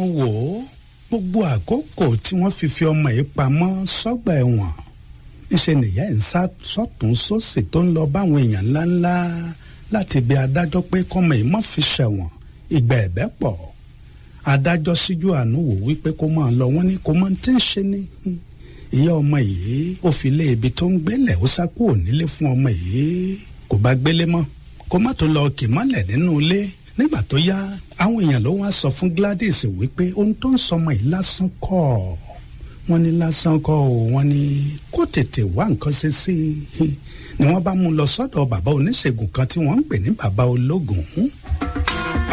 wò ó gbogbo àkókò tí wọ́n fi fi ọmọ yìí pamọ́ sọ́gbà ẹ̀wọ̀n ńṣe nìyá ẹ̀ ń sá sọ́tún sósì tó ń lọ báwọn èèyàn ńláńlá láti bí adájọ́ pé kọ́mọ yìí má fi ṣẹ̀wọ̀n ìgbà ẹ̀bẹ̀ pọ̀ adájọ́ síjú àánú wò wípé kó máa lọ wọ́n ní kó máa ti ń ṣe ni ìyá ọmọ yìí ó fi lé ibi tó ń gbélẹ̀ ó sá kúrò nílé fún ọmọ yìí kò bá gbélé mọ́ kó má tó lọ kì mọ́lẹ̀ nínú ilé nígbà tó yá àwọn èèyàn ló wá sọ fún Gladys wípé ohun tó ń sọmọ yìí lásán kọ́ wọ́n ní lásán kọ́ o wọ́n ní kó tètè wá nǹkan ṣe sí i ni wọ́n bá mú un lọ sọ́dọ̀ bàbá oníṣègùn kan tí wọ́n ń pè ní bàbá ológun